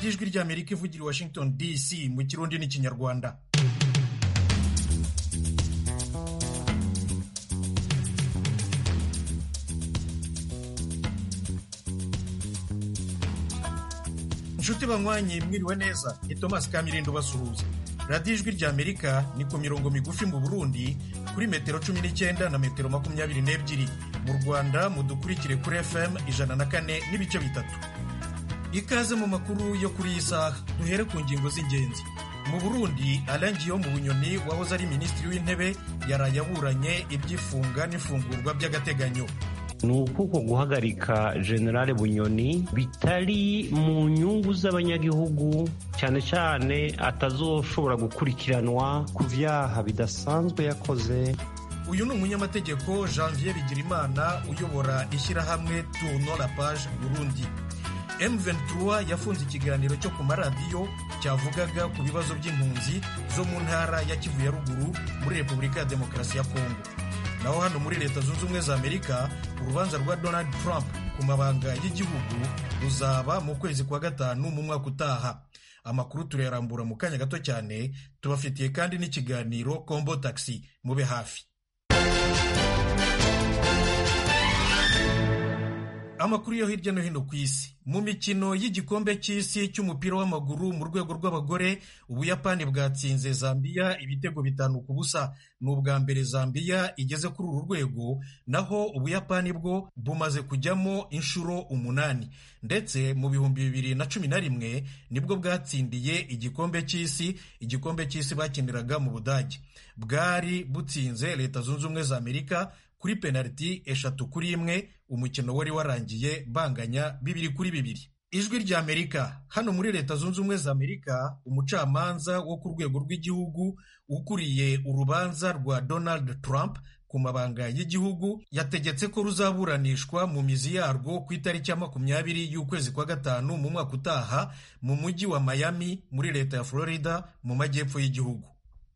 radiyo ijwi ry'amerika ivugira i washington dc mu kirundi n'ikinyarwanda inshuti banywanyi mwiriwe neza ni thomas kamirindo basuhuza radiyo ijwi ry'amerika ni ku mirongo migufi mu burundi kuri metero cumi n'icyenda na metero makumyabiri n'ebyiri mu rwanda mudukurikire kuri fm ijana na kane n'ibice bitatu ikaze mu makuru yo kuri iyi saha duhere ku ngingo z'ingenzi mu burundi arangiye mu bunyoni wahoze ari minisitiri w'intebe yaraye aburanye iby'ifunga n'ifungurwa by'agateganyo ni ukuko guhagarika generale bunyoni bitari mu nyungu z'abanyagihugu cyane cyane atazoshobora gukurikiranwa ku byaha bidasanzwe yakoze uyu ni umunyamategeko janvier bigirimana uyobora ishyirahamwe tourno la page burundi M23 yafunze ikiganiro cyo ku maradiyo cyavugaga ku bibazo by'impunzi zo mu ntara ya Kivu ya ruguru muri Repubulika ya Demokarasi ya Kongo naho hano muri leta zunze ubumwe za amerika urubanza rwa donald trump ku mabanga y'igihugu ruzaba mu kwezi kwa gatanu mu mwaka utaha amakuru turayarambura mu kanya gato cyane tubafitiye kandi n'ikiganiro combo taxi mube hafi amakuru yo hirya no hino ku isi mu mikino y'igikombe cy'isi cy'umupira w'amaguru mu rwego rw'abagore ubuyapani bwatsinze zambiya ibitego bitanu ku busa ni ubwa mbere zambiya igeze kuri uru rwego naho ubuyapani bwo bumaze kujyamo inshuro umunani ndetse mu bihumbi bibiri na cumi na rimwe nibwo bwatsindiye igikombe cy'isi igikombe cy'isi bakiniraga mu budage bwari butsinze leta zunze ubumwe za amerika kuri penaliti eshatu kuri imwe umukino wari warangiye banganya bibiri kuri bibiri ijwi rya amerika hano muri leta zunze ubumwe za amerika umucamanza wo ku rwego rw'igihugu ukuriye urubanza rwa donald trump ku mabanga y'igihugu yategetse ko ruzaburanishwa mu mizi yarwo ku itariki ya makumyabiri y'ukwezi kwa gatanu mu mwaka utaha mu mujyi wa miami muri leta ya florida mu majyepfo y'igihugu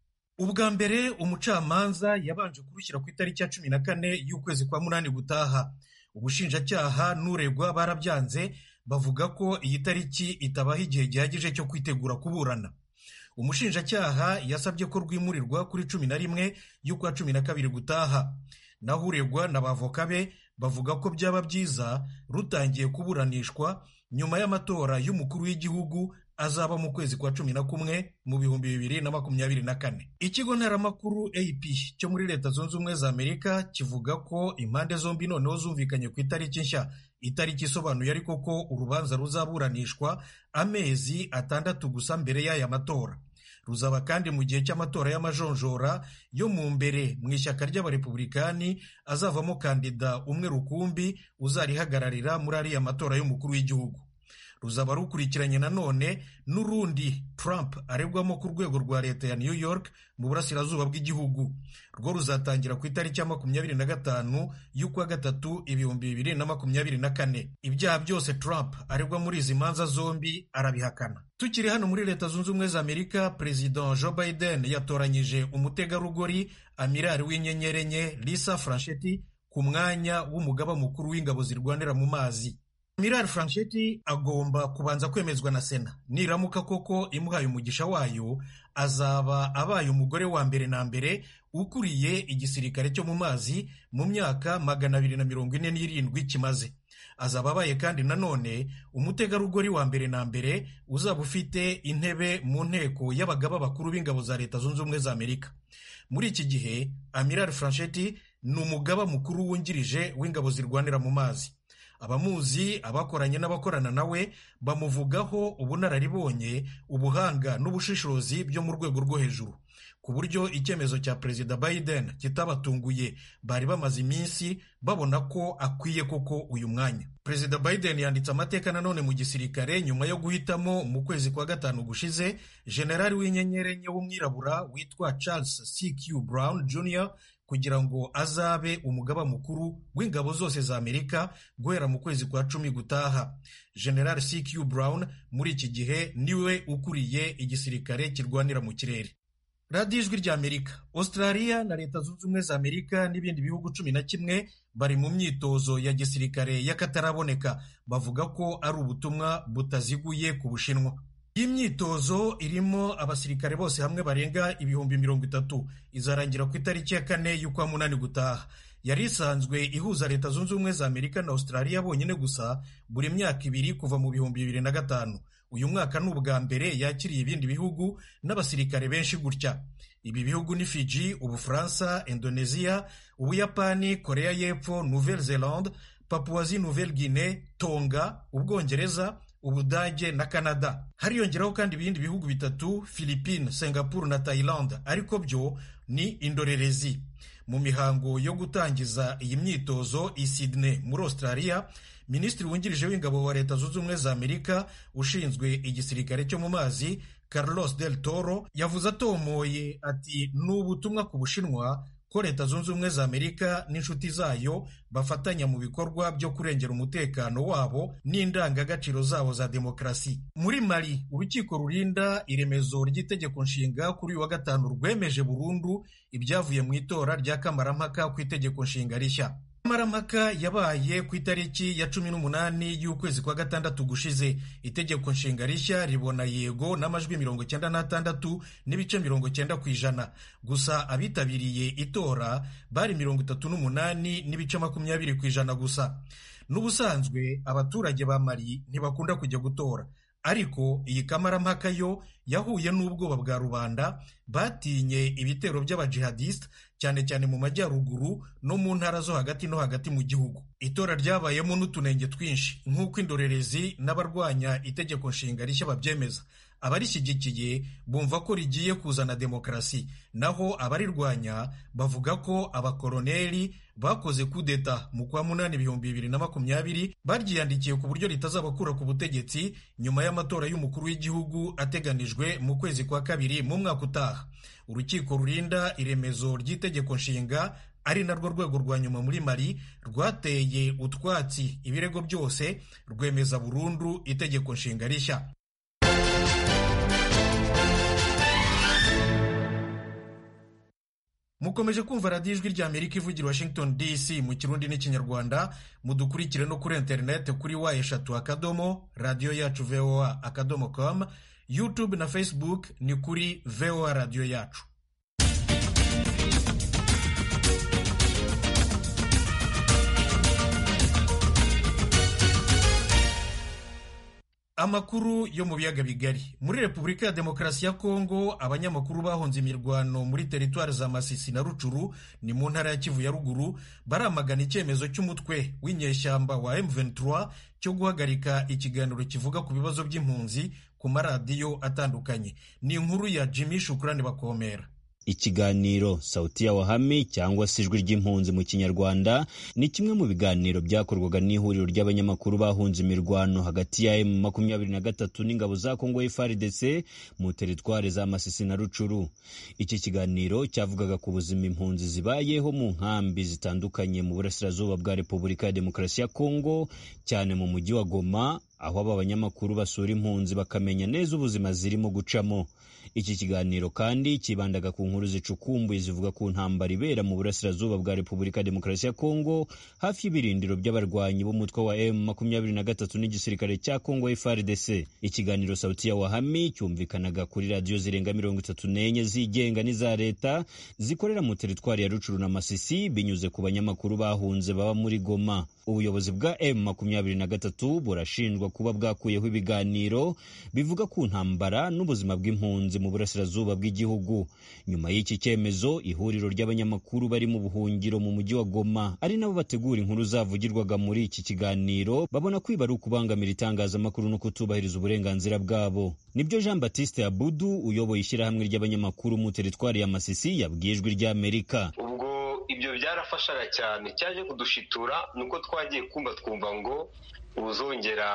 ubwa mbere umucamanza yabanje kurushyira ku itariki ya cumi na kane y'ukwezi kwa munani gutaha ubushinjacyaha n'uregwa barabyanze bavuga ko iyi tariki itabaho igihe gihagije cyo kwitegura kuburana umushinjacyaha yasabye ko rwimurirwa kuri cumi na rimwe y'ukwa cumi na kabiri gutaha naho uregwa n'abavoka be bavuga ko byaba byiza rutangiye kuburanishwa nyuma y'amatora y'umukuru w'igihugu azaba mu kwezi kwa cumi na kumwe mu bihumbi bibiri na makumyabiri na kane ikigo ntaramakuru ap cyo muri leta zunze ubumwe za amerika kivuga ko impande zombi noneho zumvikanye ku itariki nshya itariki isobanuye ariko ko urubanza ruzaburanishwa amezi atandatu gusa mbere y'aya matora ruzaba kandi mu gihe cy'amatora y'amajonjora yo mu mbere mu ishyaka ry'abarepublikani azavamo kandida umwe rukumbi uzarihagararira muri ariya matora y'umukuru w'igihugu ruzaba rukurikiranye nanone n'urundi Trump aregwamo ku rwego rwa leta ya New York mu burasirazuba bw'igihugu rwo ruzatangira ku itariki ya makumyabiri na gatanu y'ukwa gatatu ibihumbi bibiri na makumyabiri na kane ibyaha byose Trump aregwa muri izi manza zombi arabihakana tukiri hano muri leta zunze ubumwe za amerika perezida joe biden yatoranyije umutegarugori amirari w'inyenyeri enye lisa franchetti ku mwanya w'umugaba mukuru w'ingabo zirwanira mu mazi Miral Franchetti agomba kubanza kwemezwa na Sena niramuka koko imuhaye umugisha wayo azaba abaye umugore wa mbere na mbere ukuriye igisirikare cyo mu mazi mu myaka magana abiri na mirongo ine n'irindwi kimaze azaba abaye kandi nanone umutegarugori wa mbere na mbere uzaba ufite intebe mu nteko y'abagaba bakuru b'ingabo za leta zunze ubumwe za Amerika muri iki gihe Amiral Franchetti ni umugaba mukuru wungirije w'ingabo zirwanira mu mazi abamuzi abakoranye n'abakorana nawe bamuvugaho ubunararibonye ubuhanga n'ubushishozi byo mu rwego rwo hejuru ku buryo icyemezo cya perezida Biden kitabatunguye bari bamaze iminsi babona ko akwiye koko uyu mwanya perezida Biden yanditse amateka nanone mu gisirikare nyuma yo guhitamo mu kwezi kwa gatanu gushize generali w'inyenyeri enye w'umwirabura witwa Charles CQ Brown Jr kugira ngo azabe umugaba mukuru w'ingabo zose za amerika guhera mu kwezi kwa cumi gutaha general CQ Brown muri iki gihe niwe ukuriye igisirikare kirwanira mu kirere radiyo ijwi ry'amerika australia na leta zunze ubumwe za amerika n'ibindi bihugu cumi na kimwe bari mu myitozo ya gisirikare y'akataraboneka bavuga ko ari ubutumwa butaziguye ku bushinwa iyi myitozo irimo abasirikare bose hamwe barenga ibihumbi mirongo itatu izarangira ku itariki ya kane y'ukwa munani gutaha yari isanzwe ihuza leta zunze ubumwe za amerika na australia bonyine gusa buri myaka ibiri kuva mu bihumbi bibiri na gatanu uyu mwaka ni ubwa mbere yakiriye ibindi bihugu n'abasirikare benshi gutya ibi bihugu ni fiji ubufaransa indonesia ubuyapani korea y'epfo nouvelle zelande papuwazi nouvelle guinée tonga ubwongereza ubudage na canada hariyongeraho kandi ibindi bihugu bitatu philippines singapore na thailand ariko byo ni indorerezi mu mihango yo gutangiza iyi myitozo i sydney muri australia minisitiri wungirije w'ingabo wa leta zunze ubumwe za amerika ushinzwe igisirikare cyo mu mazi carlos del toro yavuze atomoye ati ni ubutumwa ku bushinwa ko leta zunze ubumwe za amerika n'inshuti zayo bafatanya mu bikorwa byo kurengera umutekano wabo n'indangagaciro zabo za demokarasi muri mali urukiko rurinda iremezo ry'itegeko nshinga kuri uyu wa gatanu rwemeje burundu ibyavuye mu itora rya kamarampaka ku itegeko nshinga rishya kamarampaka yabaye ku itariki ya cumi n'umunani y'ukwezi kwa gatandatu gushize itegeko nshinga rishya ribona yego n'amajwi mirongo cyenda n'atandatu n'ibice mirongo cyenda ku ijana gusa abitabiriye itora bari mirongo itatu n'umunani n'ibice makumyabiri ku ijana gusa n'ubusanzwe abaturage ba mari ntibakunda kujya gutora ariko iyi kamarampaka yo yahuye n'ubwoba bwa rubanda batinye ibitero by'abajihadisite cyane cyane mu majyaruguru no mu ntara zo hagati no hagati mu gihugu itora ryabayemo n'utunenge twinshi nk'uko indorerezi n'abarwanya itegeko nshinga rishya babyemeza abarishyigikiye bumva ko rigiye kuzana demokarasi naho abarirwanya bavuga ko abakoroneri bakoze kudeta mu kwa munani ibihumbi bibiri na makumyabiri baryiyandikiye ku buryo ritazabakura ku butegetsi nyuma y'amatora y'umukuru w'igihugu ateganijwe mu kwezi kwa kabiri mu mwaka utaha urukiko rurinda iremezo ry'itegeko nshinga ari narwo rwego rwa nyuma muri mari rwateye utwatsi ibirego byose rwemeza burundu itegeko nshinga rishya mukomeje kumva radiyo ijwi rya amerika ivugira washington dc mu kirundi n'ikinyarwanda mudukurikire no kuri interineti kuri wa eshatu akadomo radiyo yacu voa akadomo com youtube na facebook ni kuri voa radiyo yacu amakuru yo mu biyaga bigari muri repubulika ya demokarasi ya kongo abanyamakuru bahunze imirwano muri teritwari za masisi na rucuru ni mu ntara ya kivu ya ruguru baramagana icyemezo cy'umutwe w'inyeshyamba wa M23 cyo guhagarika ikiganiro kivuga ku bibazo by'impunzi ku maradiyo atandukanye ni inkuru ya jimmy shukurani bakomera ikiganiro sauti ya wahami cyangwa se ijwi ry'impunzi mu kinyarwanda ni kimwe mu biganiro byakorwaga n'ihuriro ry'abanyamakuru bahunze imirwano hagati ya emu makumyabiri na gatatu n'ingabo za kongo FARDC mu teritwari za masisi na rucuru iki kiganiro cyavugaga ku buzima impunzi zibayeho mu nkambi zitandukanye mu burasirazuba bwa repubulika ya demokarasi ya kongo cyane mu mujyi wa goma aho aba banyamakuru basura impunzi bakamenya neza ubuzima zirimo gucamo iki kiganiro kandi kibandaga ku nkuru zicukumbuye zivuga ku ntambara ibera mu burasirazuba bwa repubulika ya demokarasi ya kongo hafi y'ibirindiro by'abarwanyi b'umutwe wa m makumyabiri na gatatu n'igisirikare cya kongo frdc ikiganiro sauti ya wahami cyumvikanaga kuri radiyo zirenga mirongo itatu n'enye zigenga n'iza leta zikorera mu teritwari ya rucuru na masisi binyuze ku banyamakuru bahunze baba muri goma ubuyobozi bwa m makumyabiri na gatatu burashinjwa kuba bwakuyeho ibiganiro bivuga ku ntambara n'ubuzima bw'impunzi mu burasirazuba bw'igihugu nyuma y'iki cyemezo ihuriro ry'abanyamakuru bari mu buhungiro mu mujyi wa goma ari nabo bategura inkuru zavugirwaga muri iki kiganiro babona kwiba ari ukubangamira itangazamakuru no kutubahiriza uburenganzira bwabo nibyo jean batiste abudu uyoboye ishyirahamwe ry'abanyamakuru mu teritwari ya masisi yabwiye ijwi ry'amerika ibyo byarafashaga cyane cyaje kudushitura nuko twagiye kumva twumva ngo uzongera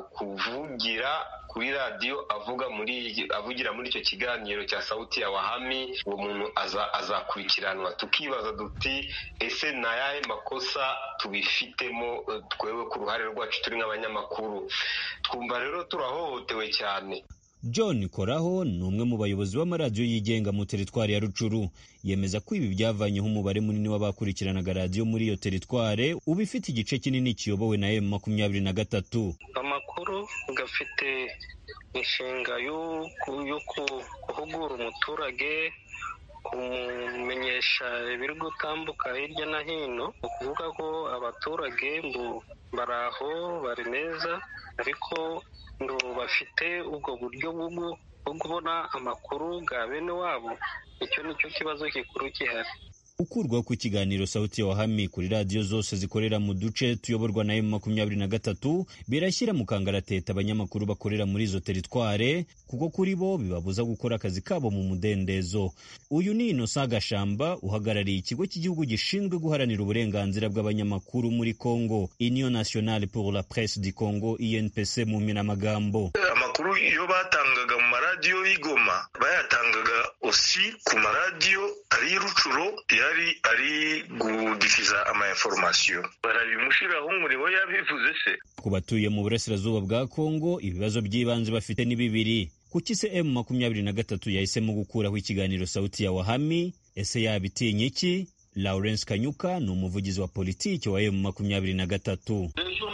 kuvugira kuri radiyo avuga muri avugira muri icyo kiganiro cya sauti ya wahami uwo muntu azakurikiranwa tukibaza duti ese ni ayahe makosa tubifitemo twewe ku ruhare rwacu turi nk'abanyamakuru twumva rero turahohotewe cyane john koraho ni umwe mu bayobozi b'amaradiyo yigenga mu teritwari ya rucuru yemeza ko ibi byavanyeho umubare munini w'abakurikiranaga radiyo muri iyo teritware uba ifite igice kinini kiyobowe na emu makumyabiri na gatatu amakuru gafite inshinga yo guhugura umuturage kumumenyesha ibiri gutambuka hirya no hino ni ukuvuga ko abaturage bari aho bari neza ariko ngo bafite ubwo buryo bwo kubona amakuru bwa bene wabo icyo ni cyo kibazo gikuru gihari gukurwaho ku kiganiro sauti ya wahami kuri radiyo zose zikorera mu duce tuyoborwa na emu makumyabiri na gatatu birashyira mu kangarateta abanyamakuru bakorera muri izo teritware kuko kuri bo bibabuza gukora akazi kabo mu mudendezo uyu ni inosa gashamba uhagarariye ikigo cy'igihugu gishinzwe guharanira uburenganzira bw'abanyamakuru muri congo union nationale pour la presse du congo inpc mu mpinamagambo amakuru iyo batangaga mu maradiyo y'igoma bayatangaga osi ku maradiyo ari rucuro yari ari gudikiza ama information barabimushiraho umurimo yabivuze se ku batuye mu burasirazuba bwa congo ibibazo by'ibanze bafite ni bibiri kuki se emu makumyabiri na gatatu yahisemo gukuraho ikiganiro sauti ya wahami ese yabitinya iki lawrence kanyuka ni umuvugizi wa politiki wa emu makumyabiri na gatatu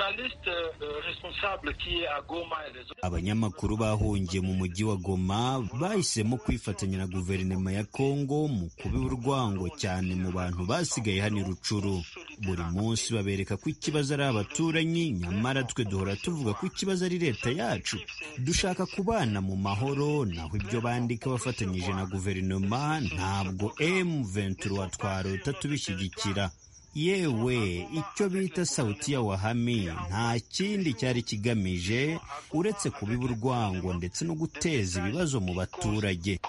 abanyamakuru bahungiye mu mujyi wa goma bahisemo kwifatanya na guverinoma ya kongo mu kubiba urwango cyane mu bantu basigaye hano rucuru buri munsi babereka ko ikibazo ari abaturanyi nyamara twe duhora tuvuga ko ikibazo ari leta yacu dushaka kubana mu mahoro naho ibyo bandika bafatanyije na guverinoma ntabwo emu ventura twarota tubishyigikira yewe icyo bita sauti ya wahami nta kindi cyari kigamije uretse kubiba urwango ndetse no guteza ibibazo mu baturage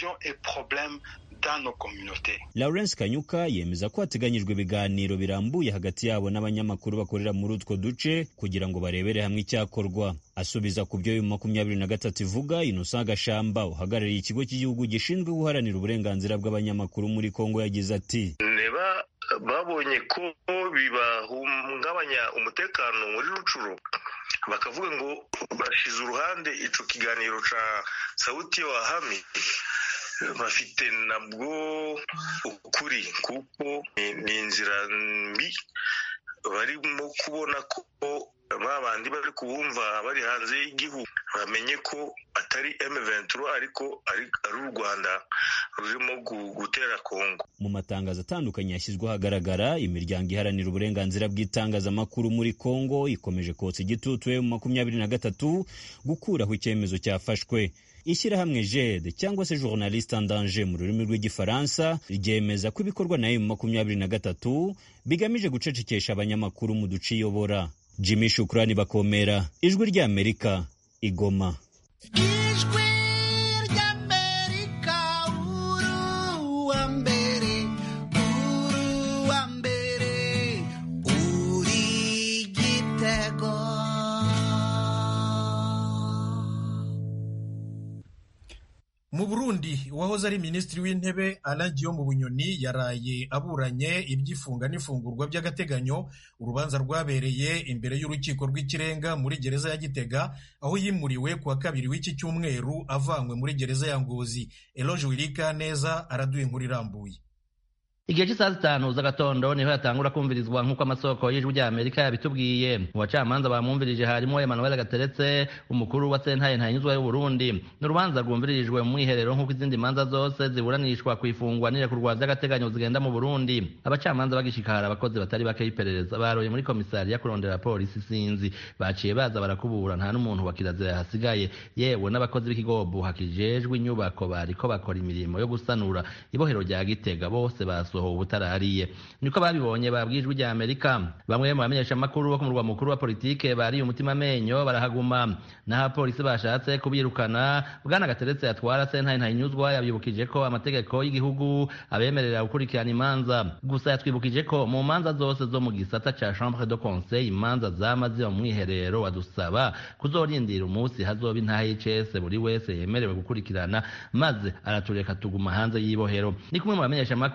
lawrence kanyuka yemeza ko hateganyijwe ibiganiro birambuye hagati yabo n'abanyamakuru bakorera muri utwo duce kugira ngo barebere hamwe icyakorwa asubiza ku byo makumyabiri na gatatu ivuga inosa gashamba uhagarariye ikigo cy'igihugu gishinzwe guharanira uburenganzira bw'abanyamakuru muri kongo yagize ati babonye ko bibahungabanya umutekano muri rucuro bakavuga ngo bashize uruhande ico kiganiro ca sauti ya wahami bafite nabwo ukuri kuko ni inzira mbi barimo kubona ko ba bandi bari kubumva bari hanze y'igihugu bamenye ko atari M23 ariko ari u Rwanda rurimo gutera Kongo mu matangazo atandukanye yashyizweho ahagaragara imiryango iharanira uburenganzira bw'itangazamakuru muri Kongo ikomeje kotsa igitutu mu makumyabiri na gatatu gukuraho icyemezo cyafashwe ishyirahamwe jede cyangwa se journaliste en danger mu rurimi rw'igifaransa ryemeza ko ibikorwa na emu makumyabiri na gatatu bigamije gucecekesha abanyamakuru mu duce iyobora jimmy shukurani bakomera ijwi ry'amerika igoma ijwi ry'amerika uruwa mbere uruwa mbere uri gitego mu burundi uwahoze ari minisitiri w'intebe alain mu bunyoni yaraye aburanye iby'ifunga n'ifungurwa by'agateganyo urubanza rwabereye imbere y'urukiko rw'ikirenga muri gereza ya gitega aho yimuriwe ku wa kabiri w'iki cyumweru avanywe muri gereza ya ngozi eloge wirika neza araduha inkuru irambuye igihe cy'isaha zitanu z'agatondo niho yatangura kumvirizwa nk'uko amasoko y'ijwi rya amerika yabitubwiye mu bacamanza bamwumvirije harimo emmanuel gateretse umukuru wa sentaye ntanyuzwa y'uburundi ni urubanza rwumviririjwe mu mwiherero nk'uko izindi manza zose ziburanishwa ku ifungwa n'irekurwa by'agateganyo zigenda mu burundi abacamanza bagishikara abakozi batari bake y'iperereza baroye muri komisariya kurondera polisi sinzi baciye baza barakubura nta n'umuntu wa kirazira yahasigaye yewe n'abakozi b'ikigobo hakijejwe inyubako bariko bakora imirimo yo gusanura ibohero rya gitega bose bas basohowe ubutarariye niko babibonye babwijwe rya Amerika bamwe mu bamenyesha makuru bo ku murwa mukuru wa politike bari umutima amenyo barahaguma naho abapolisi bashatse kubirukana bwana gateretse yatwara sentare ntayinyuzwa yabyibukije ko amategeko y'igihugu abemerera gukurikirana imanza gusa yatwibukije ko mu manza zose zo mu gisata ca chambre de conseil imanza zama ziba mu mwiherero wadusaba kuzorindira umunsi hazoba intaha y'icese buri wese yemerewe gukurikirana maze aratureka tuguma hanze y'ibohero ni kumwe mu bamenyesha makuru bari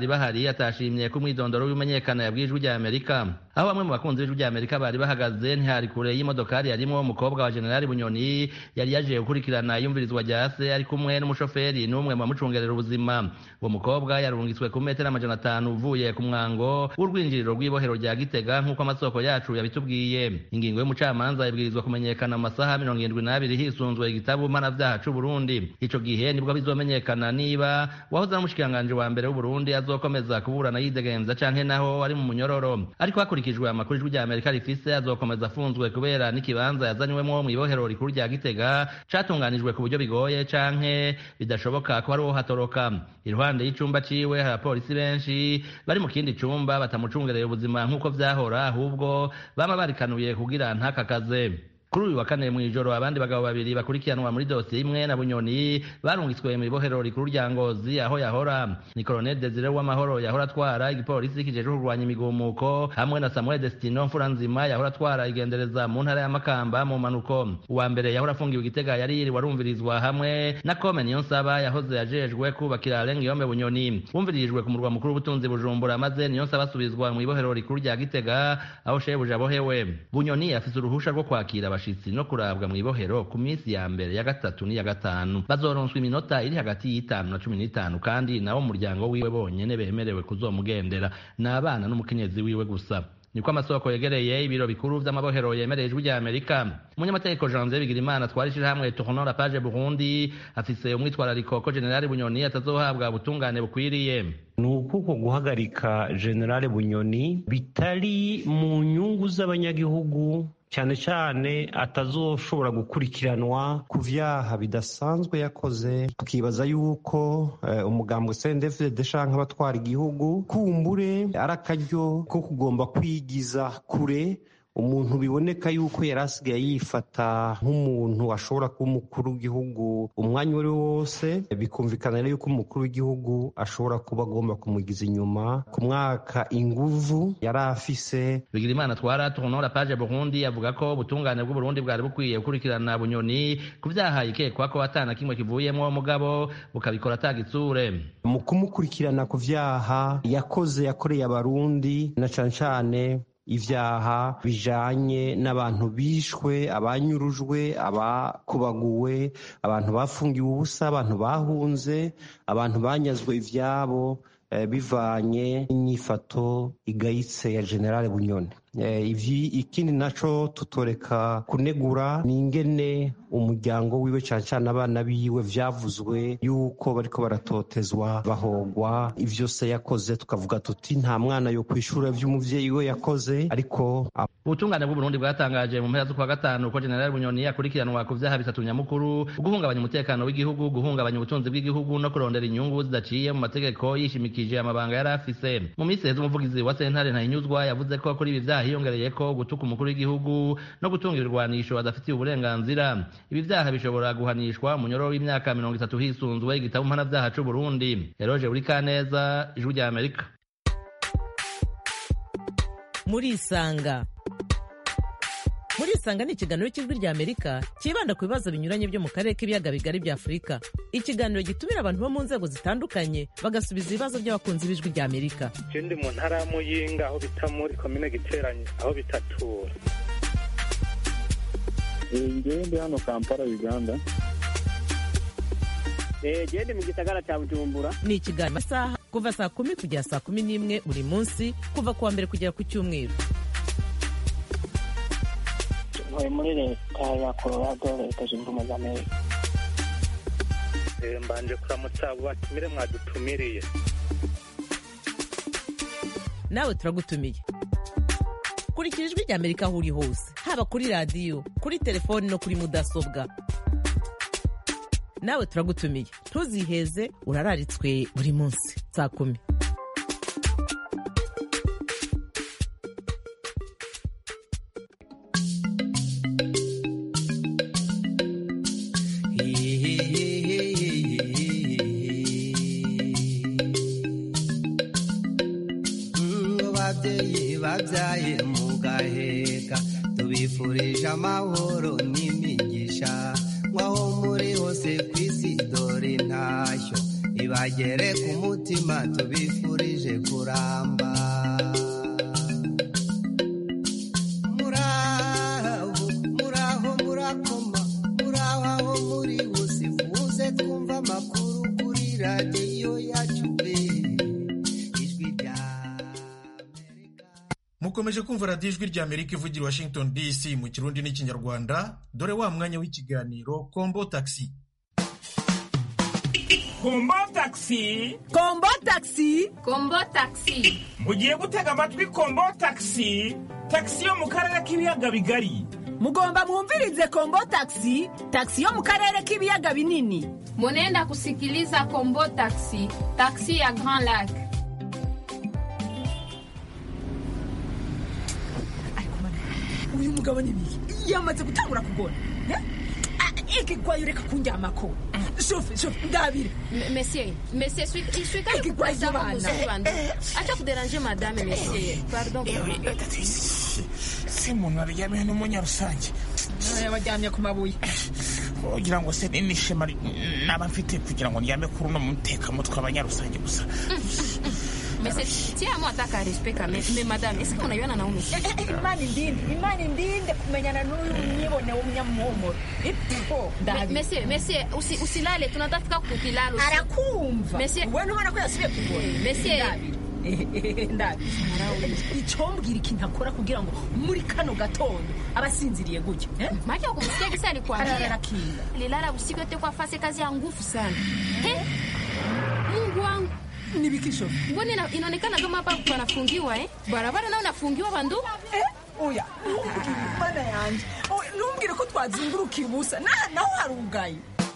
bari bahari atashimye ko umwidondoro w'imenyekana yabwiye ijwi rya amerika aho bamwe mu bakunzi b'ijwi rya amerika bari bahagaze ntihari kure y'imodokari yarimwo umukobwa wa generali bunyoni yari yaje gukurikirana iyumvirizwa rya se ari kumwe n'umushoferi n'umwe mu bamucungerera ubuzima uwo mukobwa yarungitswe ku metero amajana atanu uvuye ku mwango w'urwinjiriro rw'ibohero rya gitega nk'uko amasoko yacu yabitubwiye ingingo y'umucamanza ibwirizwa kumenyekana mu masaha mirongo irindwi n'abiri hisunzwe igitabo mpanabyaha c'uburundi ico gihe nibwo bizomenyekana niba wahoze n'umushikiranganji wa mbere w'uburundi azokomeza kuburana yidegenza canke naho ari mu munyororo ariko hakurikijwe amakuru ijwi rya amerika rifise azokomeza afunzwe kubera n'ikibanza yazanyweho mw'ibohero rikuru rya gitega catunganijwe ku buryo bigoye canke bidashoboka ko hari uwo hatoroka iruhande y'icumba ciwe hari abapolisi benshi bari mu kindi cumba batamucungereye ubuzima nk'uko vyahora ahubwo bama barikanuye kugira ntakakaze kuri uyu wa kane mw'ijoro abandi bagabo babiri bakurikiranwa muri dosiye imwe na bunyoni barungitswe mu ibohero rikuru rya ngozi aho yahora ni colonel desire w'amahoro yahora atwara igipolisi kijejwe kurwanya imigumuko hamwe na samuel destino mfuranzima yahora atwara igendereza mu ntara ya makamba mu manuko uwa mbere yahora afungiwe igitega yari yiriwe arumvirizwa hamwe na kome niyonsaba yahoze yajejwe kubakira renga yombe bunyoni bumvirijwe ku murwa mukuru w'ubutunzi bujumbura maze niyonsaba asubizwa mu ibohero rikuru rya gitega aho shebuja abohewe bunyoni afise uruhusha rwo kwakira abashitsi no kurabwa mu ibohero ku minsi ya mbere ya gatatu n'iya gatanu bazoronswa iminota iri hagati y'itanu na cumi n'itanu kandi nabo mu muryango wiwe bonyene bemerewe kuzomugendera ni abana n'umukenyezi wiwe gusa niko amasoko yegereye ibiro bikuru vy'amabohero yemereye ijwi rya amerika umunyamategeko janvier bigirimana twari ishirahamwe tournant la page burundi afise umwitwarariko ko generali bunyoni atazohabwa ubutungane bukwiriye ni ukuko guhagarika generale bunyoni bitari mu nyungu z'abanyagihugu cyane cyane atazoshobora gukurikiranwa ku vyaha bidasanzwe yakoze tukibaza yuko uh, umugambwe CNDD-FDD canke abatwara igihugu kumbure ari akaryo ko kugomba kwigiza kure umuntu biboneka yuko yari asigaye yifata nk'umuntu ashobora kuba umukuru w'igihugu umwanya uwo ari wo wose bikumvikana rero yuko umukuru w'igihugu ashobora kuba agomba kumugiza inyuma ku mwaka inguvu yari afise bigirimana twara tournant la page burundi avuga ko ubutungane bw'uburundi bwari bukwiye gukurikirana bunyoni ku vyaha ikekwa ko atana kimwe kivuyemwo mugabo bukabikora atagitsure mu kumukurikirana ku vyaha yakoze yakoreye abarundi na cane cane ivyaha bijanye n'abantu bishwe abanyurujwe abakubaguwe abantu bafungiwe ubusa abantu bahunze abantu banyazwe ivyabo eh, bivanye n'inyifato igayitse ya generale bunyoni eh, ivyi ikindi naco tutoreka kunegura ni ingene umuryango wiwe cane cane abana biwe vyavuzwe yuko bariko baratotezwa bahogwa ivyo se yakoze tukavuga tuti nta mwana yo kwishura vy'umuvyeyi we yakoze ariko ubutungane bw'uburundi bwatangaje mu mpera z'ukwa gatanu ko generali bunyoni akurikiranwa ku vyaha bitatu nyamukuru guhungabanya umutekano w'igihugu guhungabanya ubutunzi bw'igihugu no kurondera inyungu zidaciye mu mategeko yishimikije amabanga yari afise mu minsi heza umuvugizi wa sentare ntahinyuzwa yavuze ko kuri ibi vyaha hiyongereye ko gutuka umukuru w'igihugu no gutunga ibirwanisho adafitiye uburenganzira ibi vyaha bishobora guhanishwa umunyoro w'imyaka mirongo itatu hisunzwe igitabo mpanavyaha c'uburundi eroje buri kaneza ijwi rya amerika murisanga murisanga ni ikiganiro cy'ijwi rya amerika cyibanda ku bibazo binyuranye byo mu karere k'ibiyaga bigari bya afurika ikiganiro gitumira abantu bo mu nzego zitandukanye bagasubiza ibibazo by'abakunzi b'ijwi rya amerika ndi mu ntara ya muyinga aho bita muri komine giteranye aho bitatura ngewe ndi hano kampala uganda gende mu gisagara cya bujumbura ni ikiganiro amasaha kuva saa kumi kugera saa kumi n'imwe buri munsi kuva ku wa mbere kugera ku cyumweru ntuye muri leta ya colorado leta zunze ubumwe za amerika mbanje kuramutsa abo batumire mwadutumiriye nawe turagutumiye kurikira ijwi rya amerika aho uri hose haba kuri radiyo kuri telefoni no kuri mudasobwa nawe turagutumiye ntuziheze urararitswe buri munsi saa kumi babyeyi babyaye mugaheka tubifurije amahoro n'imigisha nk'aho muri hose ku isi dore ntashyo ibaye bagere ku mutima tubifurije kuramba muraho muraho murakoma muraho aho muri bose muze twumva amakuru kuri radiyo yacu pe ijwi rya mukomeje kumva radiyo ijwi rya amerika ivugira i washington dc mu kirundi n'ikinyarwanda dore wa mwanya w'ikiganiro kombo taxi kombo taxi kombo taxi kombo taxi mugiye gutega amatwi kombo taxi taxi yo mu karere k'ibiyaga bigari mugomba mwumvirize kombo taxi taxi yo mu karere k'ibiyaga binini munenda kusikiliza kombo taxi taxi ya grand lac uyu mugabo ni bihe yamaze gutangura kugona ikigwayo reka kundyamako shofe shofe ndabire monsieur monsieur suis je suis quand Ikigwa même ça y'abana. vous bandu acha kudéranger madame monsieur pardon se umuntu aryamye n'umunyarusange waryamye ku mabuye ugira ngo se ni n'ishema ri- naba mfite kugira ngo ndyame kuri uno mutekamutwe abanyarusange gusa monsieur tiens moi ataka respect quand même mais madame est-ce qu'on a eu un naume imana indinde imana indinde kumenyana n'uyu mwibone w'umunyamuhumuro ipfo ndabire monsieur monsieur usi usilale tunataka kukilalo arakumva monsieur we ntubona ko yasubiye kugona monsieur ndabire icyombwira ikintu akora kugira ngo muri kano gatondo aba asinziriye gutya maji ya kumsikia kisa alikwambia Ararakinga. lilala usiku yote kwa fasi kazi ya nguvu sana He? mungu wangu ni bikisho mbona ina- inaonekana kama hapa panafungiwa eh? barabara nayo nafungiwa bandu oya mana yanjye Oh, ntumbwire ko twazingurukiye ubusa Na- naho harugaye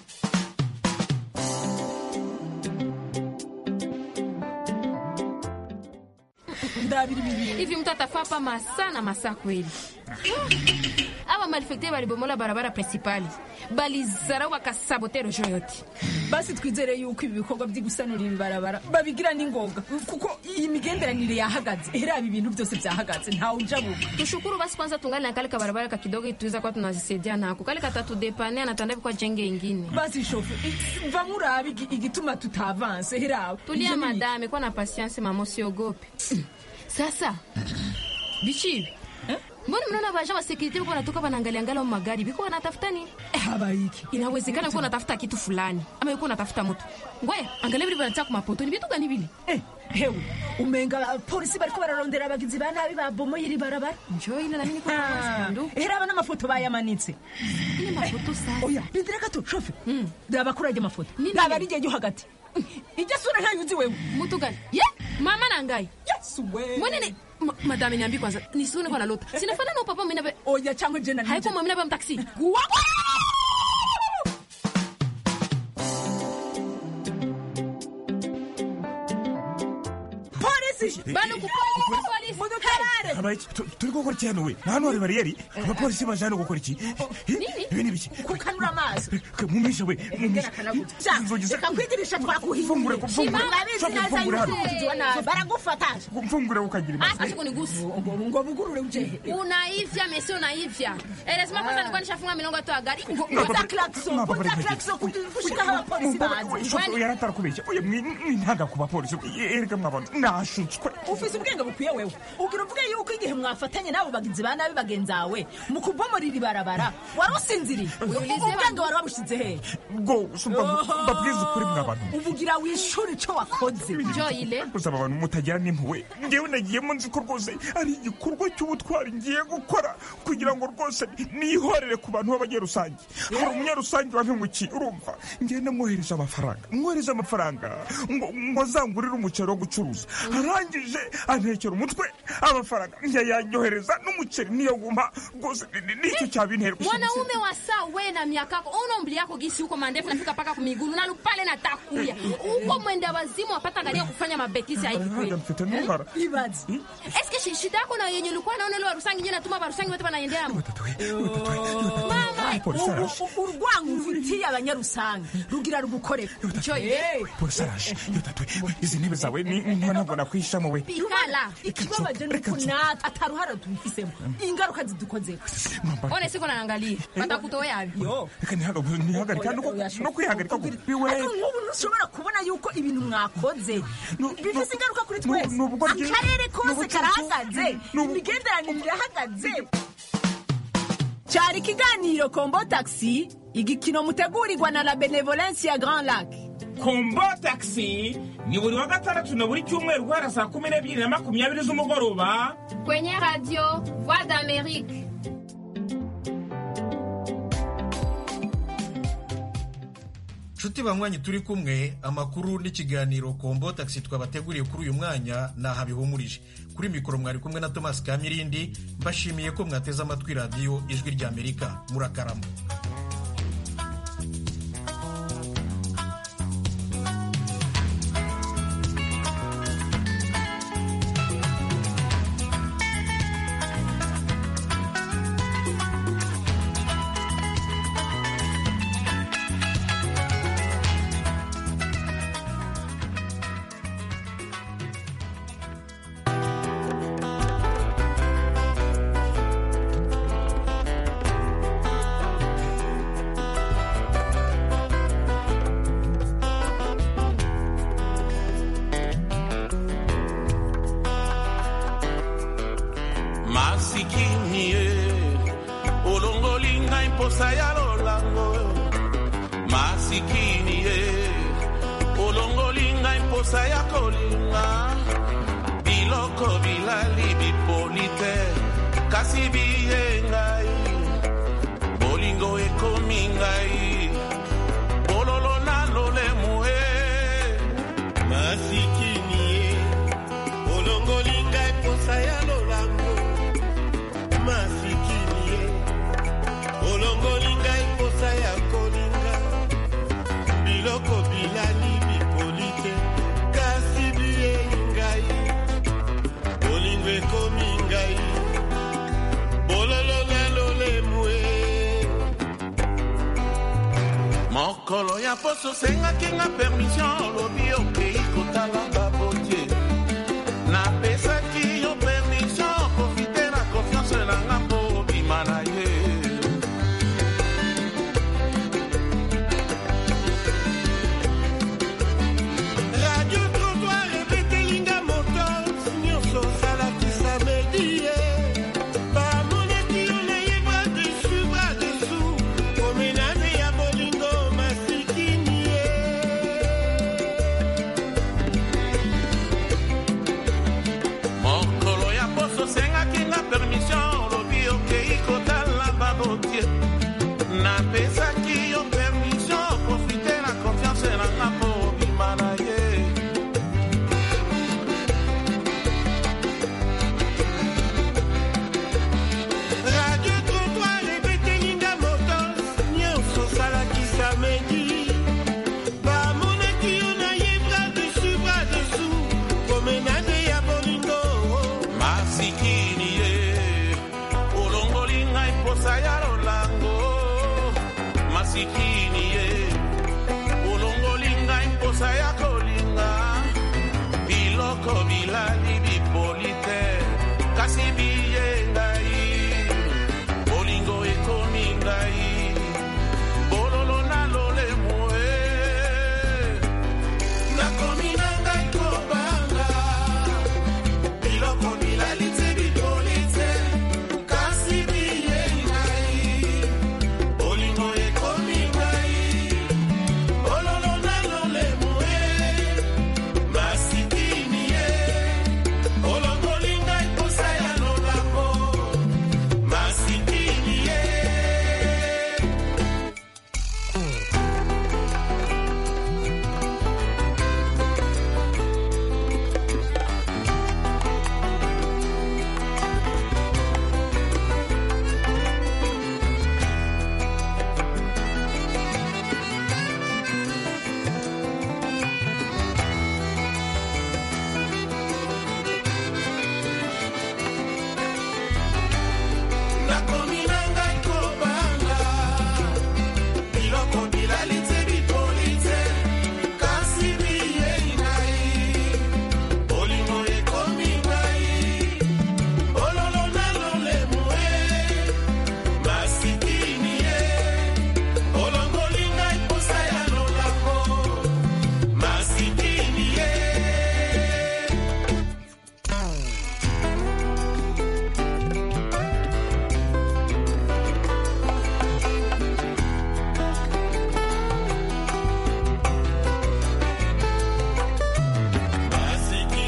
ndabiri bibiri hivi mtu atafaa hapa masaa na masaa kweli aba malifekte balibomola barabara principali balizarau bakasabote rojo yote basi twizere yuko ibi bikorwa byo gusanura ibi barabara babigira n'ingoga kuko iyi migenderanire yahagaze era ibi bintu byose byahagaze ntawe ujabuka tushukuru basi kwanza tungali na kale kabarabara ka kidogo tuweza kuwa tunazisaidia nako kale katatudepane anatanda kwa jenge ingine basi shofe i- va murabe igi- igituma tutavanse herawe tulia madame kwa na pasianse mama usiogope sasa bichivi mbona mnaona baja wa security biko wanatoka wanaangalia angalia mu magari biko wanatafuta nini habaiki inawezekana biko wanatafuta kitu fulani ama biko wanatafuta mtu ngoya angalia vile wanataka kumapoto ni vitu gani vile hewe umenga polisi bariko bararondera abagizi ba nabi babomoye iri barabara njo ile nami niko hera aba n'amafoto bayamanitse ile mafoto sasa oya bindira gato shofe raba kuri ajya amafoto raba ari igihe hagati ijya sura ntayo uzi wewe mtu gani ye mama na ngai yesu we mbona ni Ma- madame niambi kwanza nisione kwa nalota sinafana na papa mimi na oya chango jena haiko mimi na taxi polisi bano ku polisi mudutarare Abaiki, tu- turi gukora iki hano we hano hari bariyeri abapolisi baje hano gukora iki ibi ni biki kukanura amaso mumishe we mumishe reka kwigirisha twakuhiye Fungure, fungure. urabizi Shofe, neza fungure yuko hano. umugizi wa nabi baragufata mfungure ukagira imana acha kunigusa ngo bugurure ujehe unaivya mesi unaivya elezima kwanza nilikuwa nishafunga milango tu ya gari Vuta klakso vuta klakso kushika abapolisi bazi yaratakubeshya oya mwintaga ku bapolisi erega mwabona nashutswe ufise ubwenge bukwiye wewe ugira uvuge yuko igihe mwafatanye n'abo bagizi ba nabi bagenzawe mu kubomorera ibarabara wari usinziriye ubwenge wari wabushize he rwose mbabwiza ukuri mwabantu ubugira wishura ico wakoze gusaba abantu mutagira n'impuhwe ngewe nagiyemo nzi ko rwose ari igikorwa cy'ubutwari ngiye gukora kugira ngo rwose nihorere ku bantu b'abanyarusange hari umunyarusange wampemukiye urumva ngenda mwohereza amafaranga mwohereza amafaranga ngo ngo azangurire umuceri wo gucuruza arangije antekera umutwe amafaranga ntiyayanyohereza n'umuceri niyaguma rwose ni- ni- nicyo cyabintera mwanaume wa saa we na miaka yako ona umbili yako gisi huko mandefu nafika paka kumigulu nalu pale natakuya huko mwenda wazimu wapata galia kufanya mabetisi haiki kweli mfite n'uruhara ibazi eske shi- shida yako na yenye ulikuwa naona ile warusangi nyewe natuma warusangi wote wanaendea mo mama polisi ubu araje ubu urwango ufitiye abanyarusange rugira rugukorera polisi araje yotatwe izi ntebe zawe ni niba ntabwo nakwishamo we Ikala. ikibabaje ni uko natwe ataruhara tubifisemo ingaruka zidukozeho One siko naangalia. Watakutoa yapi? reka ntihaga- ntihagarika no ku- no kwihagarika ku biwe ariko nk'ubu ntushobora kubona yuko ibintu mwakoze bifite ingaruka kuri twese akarere kose karahagaze imigenderanire irahagaze cyari ikiganiro kombo taxi igikino mutegurirwa na la benevolence ya grand lac kombo taxi ni buri wa gatandatu na buri cyumweru guhera saa kumi n'ebyiri na makumyabiri z'umugoroba Kwenye radio Voix d'Amérique. nshuti banywanyi turi kumwe amakuru n'ikiganiro kombo taxi twabateguriye kuri uyu mwanya ni aha bihumurije kuri mikoro mwari kumwe na thomas kamirindi mbashimiye ko mwateze amatwi radiyo ijwi ry'amerika murakarama masikini ye olongoli ngai mposa ya lolango masikini ye olongoli ngai mposa ya kolinga biloko bilali bipoli te kasi biye ngai bolingo ekomi ngai bololo na lolemu e masikini ye olongoli ngai posa ya lolango masikini ye olongoli ngai posa ya kolinga biloko bilali bipoli te kasi biyei ngai bolingo ekomi ngai bololo na lolemu e mokolo ya poso osengaki nga permission olobi okei kotala babotie napesaki yo permission profite na confiance na nga mpo obima na ye radio trottoir ebetelinga moto nyonso osalaki samedi ye bamonaki yo nayeba desu bra desu komenane ya bolingo masikini ye mokolo ya poso osengaki nga permission olobi okei kotala babotie napesaki yo permission profite na confiance na nga mpo obima na ye radio trottoir ebetelinga moto nyonso osalaki samedi bamonaki yo nayebra desu bra desu komenane ya bolingo masikini ye olongoli ngai mposa ya lolango masikini